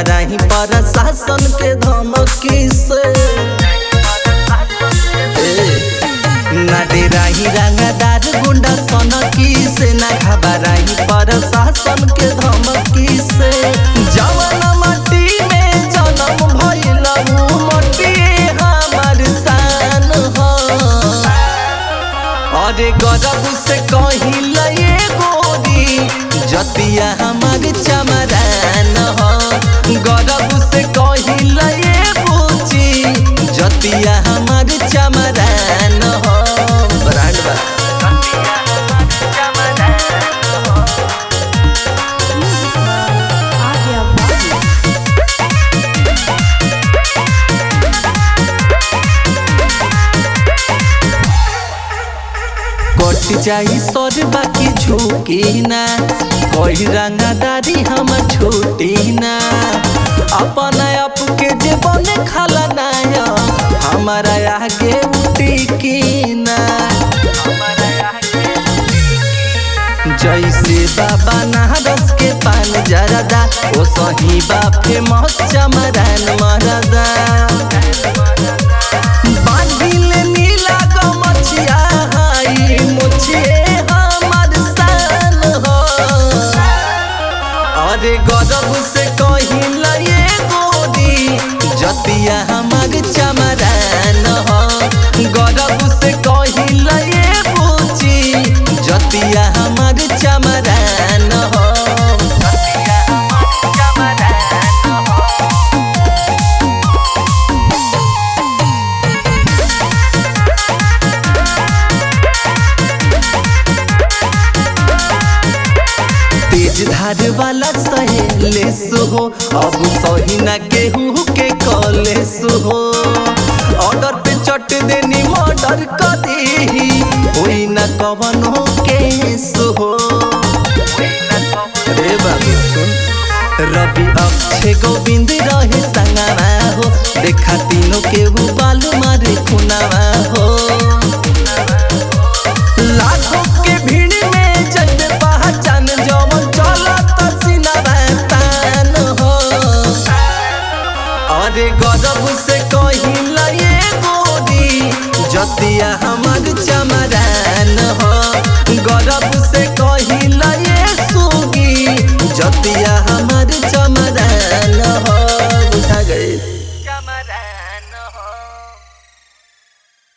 घबराही प्रशासन के धमकी से ना डेराही रंगदार गुंडा सनकी से ना घबराही प्रशासन के धमकी से जवन माटी में जन्म भइल उ मटी हमार शान हो अरे गरब से कहिल ये गोरी जतिया हमार चमरान हो गरब से कहिल ये पूछी जतिया हमार चमरान हो ब्रांड बा Avia Body. कट जाई सर बाकी झुकी ना कोई रंगदारी हम छूटी ना अपन आप के जीवन खाला नाया हमारा आगे टिकी ना जैसे बाबा नारस के पान जरदा ओ सही बा फेमस चमरान मरदा बांधिल नीला गमछिया हाई मुछिए हमर शान हो अरे गजब से कहिल ये गोरी जतिया हमर चमरान हो गजब से कहिल ये पूछी जतिया हमर चमरान हो जतिया हमर चमरान हो तेज धार वाला सहेले हो अब सही ना केहू के कले हो ऑर्डर पे चट देनी मर्डर कर दी होई ना कवनो केस हो रे बाबू सुन रवि अक्षय गोविंद रहे संगवा हो देखा तीनों केहू बालू मारे खुनावा हो लाखों के भीड़ में जन पहचान जवन चलत सिनवा तान हो अरे गजब से कहिल ये गोरी जतिया हमर चमरान हो गजब से कहिल ये सुगी जतिया